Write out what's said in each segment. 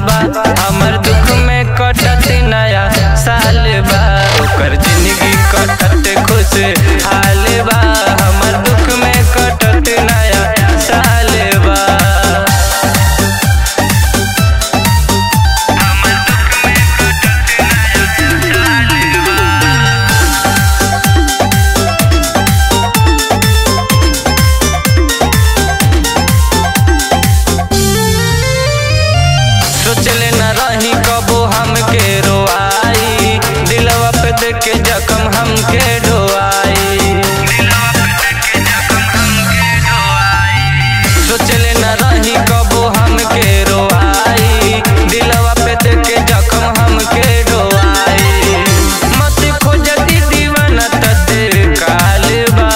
बा हमर दुख में कटत नया साल बा ओकर जिंदगी कटत खुश हाल बा हमर दुख में कटत नया साल बा सोचले न रही कबो हमके रोआई दिलवा पे देख के जख्म हमके ढोआई सोचले न रही कबो हमके रोआई दिलवा पे देख के जख्म हमके ढोआई मत खोजती दीवाना तते काल बा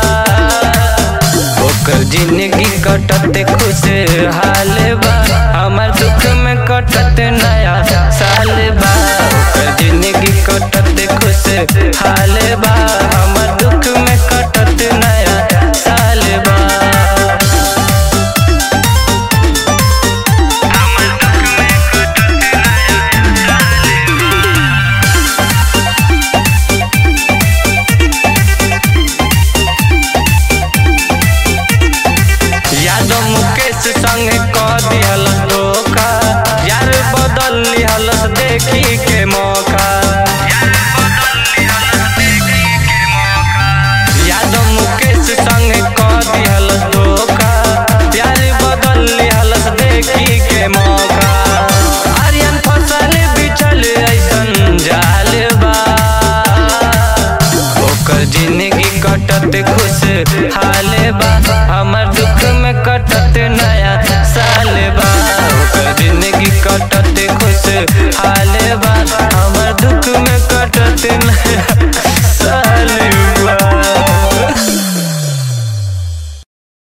ओकर जिंदगी कटत खुश हाल बा हमर दुख में कटत नया साल बा ओकर जिंदगी कटत खुश हाल बा हमर दुख में कटत नया साल बा यादव मुकेश संग क दिहल धोखा यार बदल लिहल देखी के मौका यादव मुकेश संग क दिहल धोखा यार बदल लिहल देखी के मौका आर्यन फसल बिछल ऐसन जाल बा ओकर जिंदगी कटत खुश हाल बा